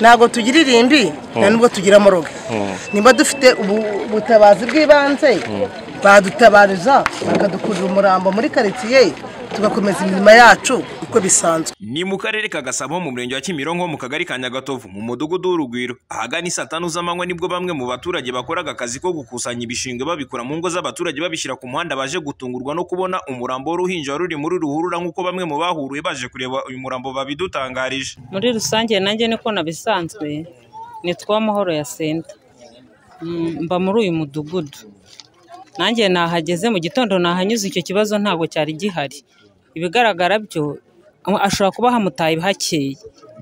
ntabwo tugira irimbi nta nubwo tugira amoroga niba dufite ubu- ubutabazi bw'ibanze badutabariza bakadukurira umurambo muri karitsiye tugakomeza imirimo yacu uko bisanzwe ni mu karere ka gasabo mu murenge wa kimironko mu kagari ka nyagatovu mu mudugudu w'urugwiro ahagana isaa tanu z'amanywa nibwo bamwe mu baturage bakoraga akazi ko gukusanya ibishingwe babikura mu ngo z'abaturage babishyira ku muhanda baje gutungurwa no kubona umurambo w'uruhinja wari ruri muri ruhurura nk'uko bamwe mu bahuruye baje kureba uyu murambo babidutangarije muri rusange nanjye niko nabisanzwe nitwa amahoro ya senta Mm, mba muri uyu mudugudu nanjye nahageze mu gitondo nahanyuze icyo kibazo ntabwo cyari gihari ibigaragara byo a- ashobora kuba hamutaye hakeye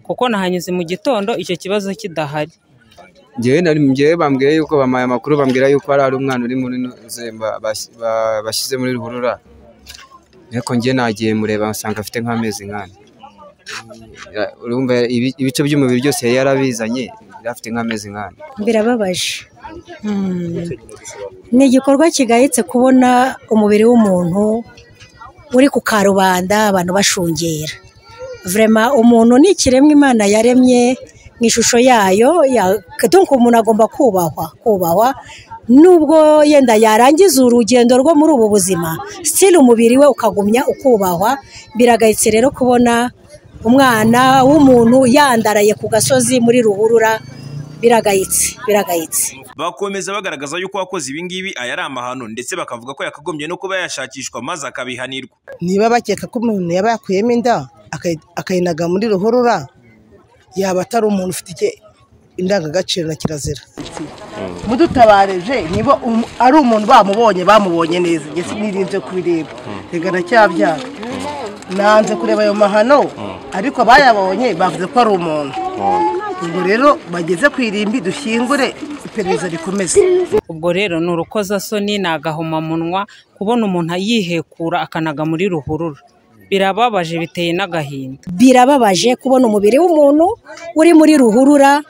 kuko nahanyuze mu gitondo icyo kibazo kidahari njyewe nari njyewe bambwira yuko bampaye amakuru bambwira yuko hari hari umwana uri muri nuzemba bashyize muri ruhurura ariko njye nagiye mureba nsanga afite nk'amezi nk'ane Ya- urumva ibi- ibice by'umubiri byose yari yarabizanye yari afite nk'amezi nk'ane birababaje ni igikorwa kigayitse kubona umubiri w'umuntu uri ku karubanda abantu bashungera vrema umuntu ni ikiremwa imana yaremye mu ishusho yayo ya- donc umuntu agomba kubahwa kubahwa nubwo yenda yarangiza urugendo rwo muri ubu buzima sitiri umubiri we ukagumya ukubahwa biragayitse rero kubona umwana w'umuntu yandaraye ku gasozi muri ruhurura biragayitse biragayitse bakomeza bagaragaza yuko uwakoze ibi ngibi aya ari amahano ndetse bakavuga ko yakagombye no kuba yashakishwa maze akabihanirwa niba bakeka ko umuntu yaba yakuyemo inda akayi- akayinaga muri ruhurura yaba atari umuntu ufite ike- indangagaciro na kirazira mudutabareje niba um- ari umuntu bamubonye bamubonye neza njye sinirinze kubireba reka ndacyabyara nanze kureba ayo mahano ariko abayabonye bavuze ko ari umuntu ubwo rero bageze ku irimbi dushyingure iperereza rikomeze ubwo rero ni urukozasoni ni agahomamunwa kubona umuntu yihekura akanaga muri ruhurura birababaje biteye n'agahinda birababaje kubona umubiri w'umuntu uri muri ruhurura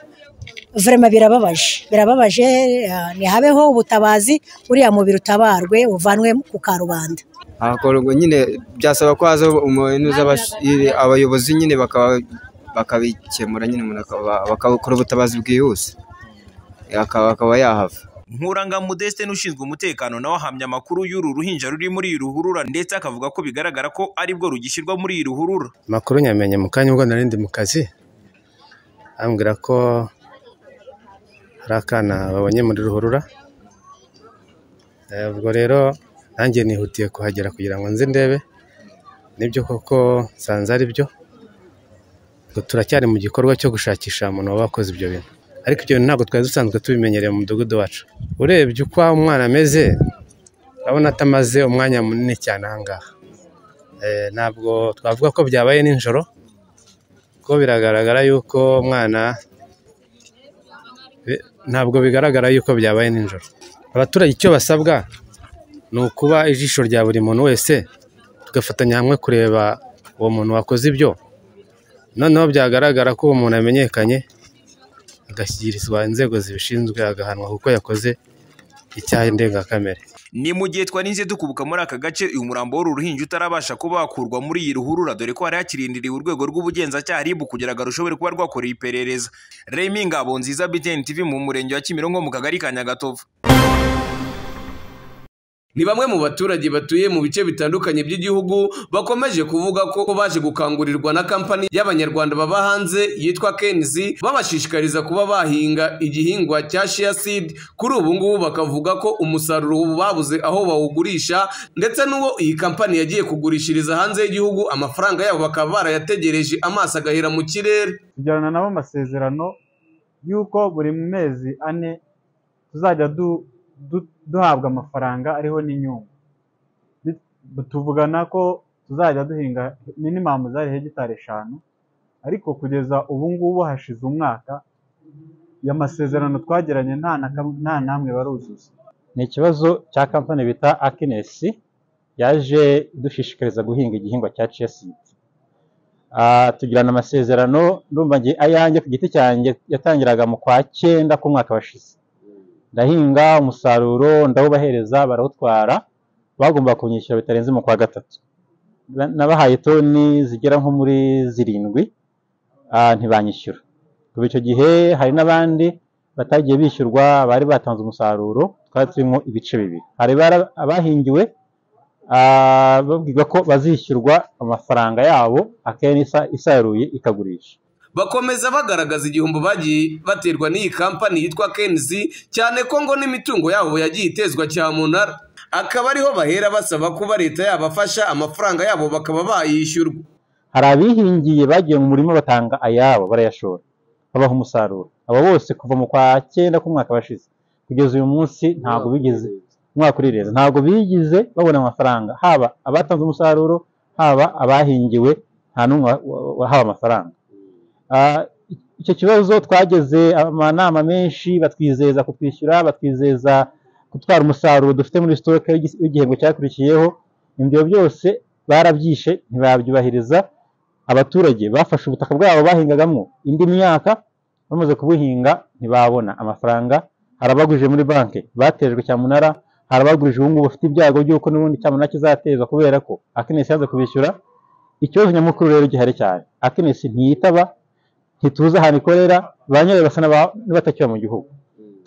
vrema birababaje birababaje eh, ntihabeho ubutabazi uriya mubiri utabarwe uvanwe ku karubanda hakorwa nyine byasaba ko haza umuntu uzi abash- iri- abayobozi nyine bakaba- bakabikemura nyine umuntu akaba- bakakora ubutabazi bwihuse akaba akaba yahava nkuranga modeste n'ushinzwe umutekano nawe ahamya amakuru y'uru ruhinja ruri muri iyi ruhurura ndetse akavuga ko bigaragara ko aribwo rugishyirwa muri iyi ruhurura amakuru nyamenye mu kanya ubwo nari ndi mu kazi ambwira ko hari akana babonye muri ruhurura Eh, ubwo rero nanjye nihutiye kuhagera kugira ngo nze ndebe nibyo koko nsanze ari byo ngo turacyari mu gikorwa cyo gushakisha umuntu waba wakoze ibyo bintu ariko ibyo bintu ntabwo twari dusanzwe tubimenyereye mu mudugudu wacu urebye uko umwana ameze urabona atamaze umwanya munini cyane aha ngaha Eh, ntabwo twavuga ko byabaye nijoro kuko biragaragara yuko umwana bi- ntabwo bigaragara yuko byabaye nijoro abaturage icyo basabwa ni ukuba ijisho rya buri muntu wese tugafatanya hamwe kureba uwo muntu wakoze ibyo noneho byagaragara ko uwo muntu amenyekanye agashyikirizwa inzego zibishinzwe agahanwa kuko yakoze icyaha ndengakamere ni mu gihe twarinze dukubuka muri aka gace uyu murambo w'uru ruhinja utarabasha kuba wakurwa muri iyi ruhurura dore ko hari hakirindiriwe urwego rw'ubugenzacyaha ribu kugira ngo rushobore kuba rwakorera iperereza remi ngabo nziza btn tv mu murenge wa kimironko mu kagari ka nyagatovu ni bamwe mu baturage batuye mu bice bitandukanye by'igihugu bakomeje kuvuga ko baje gukangurirwa na kampani y'abanyarwanda baba hanze yitwa kenzi babashishikariza kuba bahinga igihingwa cya shia seed kuri ubu ngubu bakavuga ko umusaruro ubu babuze aho bawugurisha ndetse n'uwo iyi kampani yagiye kugurishiriza hanze y'igihugu amafaranga yabo bakaba barayategereje amaso agahera mu kirere tugirana nabo amasezerano y'uko buri mezi ane tuzajya du- du- duhabwa amafaranga ariho n'inyungu Bit- tuvugana ko tuzajya duhinga minimamu zari hegitari eshanu ariko kugeza ubu ngubu hashize umwaka ayo masezerano twagiranye nta na kam- nta namwe baruzuza ni ikibazo cya kampani bita akinesi yaje idushishikariza guhinga igihingwa cya ciyasidi tugirana amasezerano ndumva nge ayanjye ku giti cyanjye yatangiraga mu kwa cyenda k'umwaka washize ndahinga umusaruro ndawubahereza barawutwara bagomba kunyishyura bitarenze mu kwa gatatu nabahaye toni zigera nko muri zirindwi ah, ntibanyishyura kuva icyo gihe hari n'abandi batagiye bishyurwa bari batanze umusaruro twari turimo ibice bibiri hari bara- abahingiwe ah, babwirwa ko bazishyurwa amafaranga yabo akenshi isa- isaruye ikagurisha bakomeza bagaragaza igihombo bagiye baterwa n'iyi kampani yitwa kenzi cyane ko ngo n'imitungo yabo yagiye itezwa cyamunara akaba ariho bahera basaba kuba leta yabafasha amafaranga yabo bakaba bayishyurwa hari abihingiye bagiye mu murima batanga ayabo barayashora babaha umusaruro aba bose kuva mu kwa cyenda k'umwaka washize kugeza uyu munsi ntabwo bigeze umwaka urireze ntabwo bigize babona amafaranga haba abatanze umusaruro haba abahingiwe nta n'umwe wa- wa- wahawe amafaranga Ah, icyo kibazo twageze amanama menshi batwizeza kutwishyura batwizeza gutwara umusaruro dufite muri sitoke w'igi- w'igihembwe cyakurikiyeho ibyo byose barabyishe ntibabyubahiriza abaturage bafashe ubutaka bwabo bahingagamo indi myaka bamaze kubuhinga ntibabona amafaranga hari abagurije muri banki batejwe cyamunara hari abagurije ubu ngubu bafite ibyago by'uko n'ubundi cyamunara kizatezwa kubera ko akenesi yanze kubishyura ikibazo nyamukuru rero gihari cyane akenesi ntiyitaba ntituzi ahantu ikorera ba nyirayo basa n'aba- n'abatakiba mu gihugu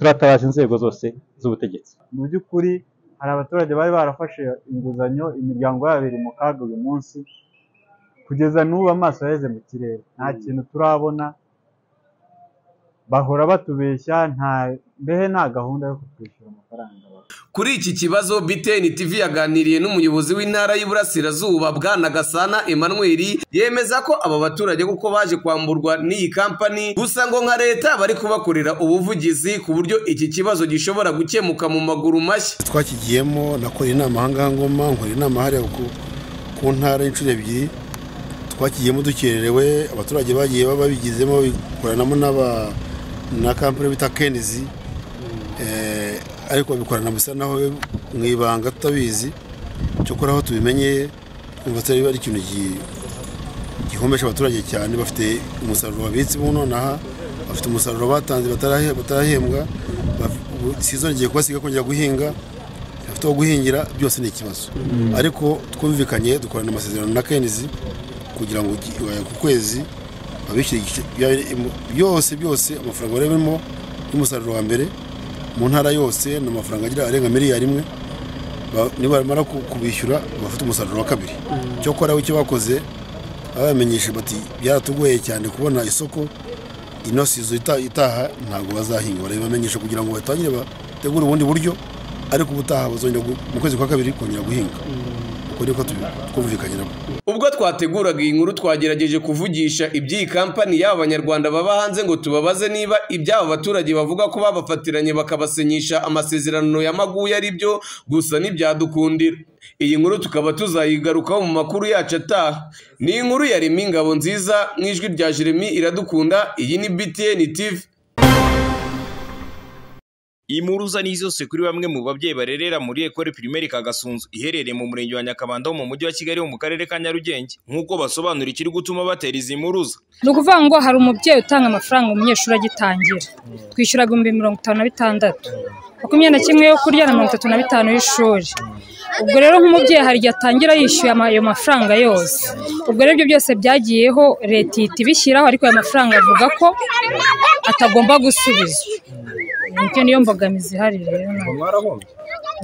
turatabaza inzego zose z'ubutegetsi mu by'ukuri hari abaturage bari barafashe inguzanyo imiryango yabo iri mu kaga uyu munsi kugeza n'ubu amaso yaheze mu kirere nta kintu turabona bahora batubeshya nta mbehe nta gahunda yo kutwishyura amafaranga kuri iki kibazo biteni tv yaganiriye n'umuyobozi w'intara y'iburasirazuba bwana gasana emmanuel yemeza ko aba baturage kuko baje kwamburwa n'iyi kampani gusa ngo nka leta bari kubakorera ubuvugizi ku buryo iki kibazo gishobora gukemuka mu maguru mashya twakigiyemo nakoreye inama ahangaha ngoma nkora inama hariya ku, ku ntara inshuro ebyiri twakigiyemo dukererewe abaturage bagiye baba babigizemo babikoranamo n'aba na kampani bita kenizi eh, ariko babikorana bisa naho mu ibanga tutabizi cyokora aho tubimenye twumva tutari ari ikintu gi- gihomesha abaturage cyane bafite umusaruro babitsemo nonaha bafite umusaruro batanze batarahe- batarahembwa baf- ubu sizongeye kubasiga kongera guhinga bafite aho guhingira byose ni ikibazo ariko twumvikanye dukorana amasezerano na kenizi kugira ngo gi- eh, ku kwezi babishyure igice- bya- imu- byose byose amafaranga barimo y'umusaruro wa mbere mu ntara yose ni amafaranga agira arenga miliyari imwe Ba- nibamara ku- kubishyura bafite umusaruro wa kabiri cyokora icyo bakoze babamenyeshe bati byaratugoye cyane kubona isoko ino sizo ita- itaha ntabwo bazahinga barabibamenyesha kugira ngo batangire bategure ubundi buryo ariko ubutaha bazongera gu- mu kwezi kwa kabiri kongera guhinga uko niko tubi- twumvikanye nabo ubwo twateguraga iyi nkuru twagerageje kuvugisha iby'iyi kampani y'aba banyarwanda baba hanze ngo tubabaze niba iby'aba baturage bavuga ko babafatiranye bakabasenyisha amasezerano ya maguya ari byo gusa ntibyadukundira iyi nkuru tukaba tuzayigarukaho mu makuru yacu ataha ni inkuru ya remi ingabo nziza mu ijwi rya jeremy iradukunda iyi ni btn tv Impuruza ni zose kuri bamwe mu babyeyi barerera muri ekore pirimeri Kagasunzu iherereye mu murenge wa Nyakabanda ho mu mujyi wa Kigali ho mu karere ka Nyarugenge nk'uko basobanura ikiri gutuma batera izi mpuruza ni ukuvuga ngo hari umubyeyi utanga amafaranga umunyeshuri agitangira twishyura ibihumbi mirongo itanu na bitandatu makumyabiri na kimwe yo kurya na mirongo itatu na bitanu y'ishuri ubwo rero nk'umubyeyi hari igihe atangira yishyuye ama- ayo mafaranga yose ubwo rero ibyo byose byagiyeho leta ihita ibishyiraho ariko ayo mafaranga avuga ko atagomba gusubizwa nicyo niyo mbogamizi ihari rero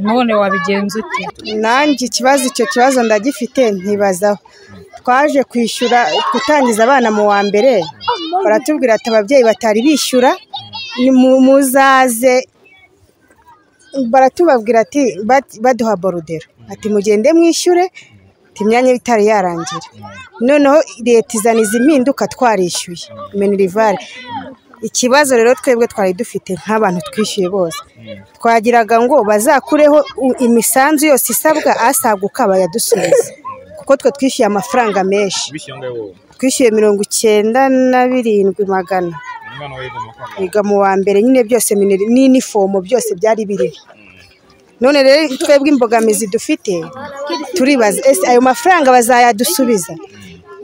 none wabigenza ute nanjye ikibazo icyo kibazo ndagifite ntibazaho twaje kwishyura gutangiza abana mu wa mbere baratubwira ati ababyeyi batari bishyura ni mu- muzaze baratubabwira ati bat- baduha borudero ati mugende mwishyure ati imyanya itari yarangira noneho leta izaniza impinduka twarishyuye minirivare ikibazo rero twebwe twari dufite nk'abantu twishyuye bose twagiraga ngo bazakureho u- imisanzu yose isabwa asaguka bayadusubize kuko twe twishyuye amafaranga menshi twishyuye mirongo icyenda na birindwi magana biga mu wa mbere nyine byose mineri- n'inifomo byose byari biriho none rero twebwe imbogamizi dufite turibaza ese ayo mafaranga bazayadusubiza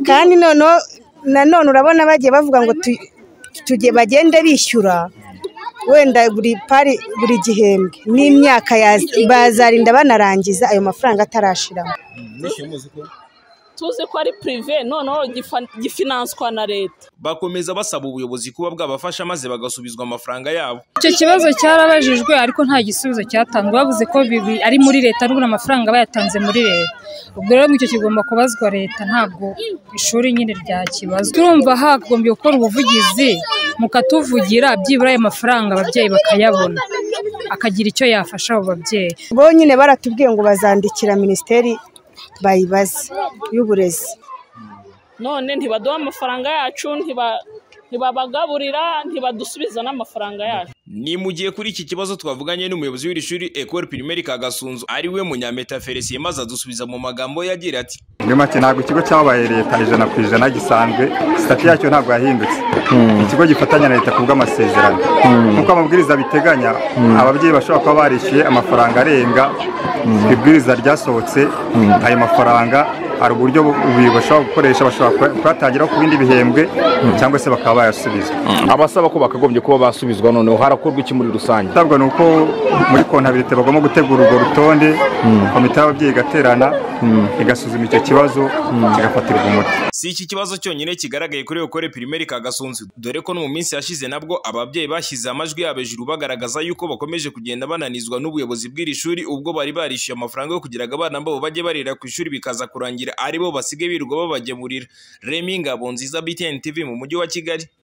kandi noneho nanone urabona bagiye bavuga ngo tu- tujye bagende bishyura wenda buri pari buri gihembwe n'imyaka yaz- bazarinda banarangiza ayo mafaranga atarashiramo tuzi ko ari pirive noneho gifa- gifinanswa na leta bakomeza basaba ubuyobozi kuba bwabafasha maze bagasubizwa amafaranga yabo icyo kibazo cyarabajijwe ariko nta gisubizo cyatanzwe bavuze ko bibi ari muri leta n'ubwo amafaranga bayatanze muri leta ubwo rero icyo kigomba kubazwa leta ntabwo ishuri nyine ryakibazwa turumva hagombye gukora ubuvugizi mukatuvugira byibura ayo mafaranga ababyeyi bakayabona akagira icyo yafasha abo babyeyi bo nyine baratubwiye ngo bazandikira minisiteri bayibaze y'uburezi none ntibaduha amafaranga yacu ntiba- ntibabagaburira ntibadusubiza n'amafaranga yacu ni mu gihe kuri iki kibazo twavuganye n'umuyobozi w'iri shuri Ecole Primaire Kagasunzu ari we Munyameta Felicien maze adusubiza mu magambo yagira ati muri make ntabwo ikigo cyabaye leta ijana ku ijana gisanzwe sitati yacyo ntabwo yahindutse ikigo gifatanya na leta ku bw'amasezerano nk'uko amabwiriza biteganya ababyeyi bashobora kuba barishyuye amafaranga arenga ku ibwiriza ryasohotse ayo mafaranga hari uburyo ubuyobozi bashobora gukoresha bashobora kuyatangira ku bindi bihembwe cyangwa se bakaba bayasubiza abasaba ko bakagombye kuba basubizwa noneho harakorwa iki muri rusange itabwa ni uko muri kontabirite bagomba gutegura urwo rutonde komite y'ababyeyi igaterana igasuzuma icyo kibazo kigafatirwa umuti si iki kibazo cyonyine kigaragaye kuri Ecole Primaire Kagasunzu dore ko no mu minsi yashize nabwo ababyeyi bashyize amajwi yabo hejuru bagaragaza yuko bakomeje kugenda bananizwa n'ubuyobozi bw'iri shuri ubwo bari barishyuye amafaranga yo kugira ngo abana babo bajye barira ku ishuri bikaza kurangira ari bo basigaye birirwa babagemurira Remy Ngabonziza BTN TV mu mujyi wa Kigali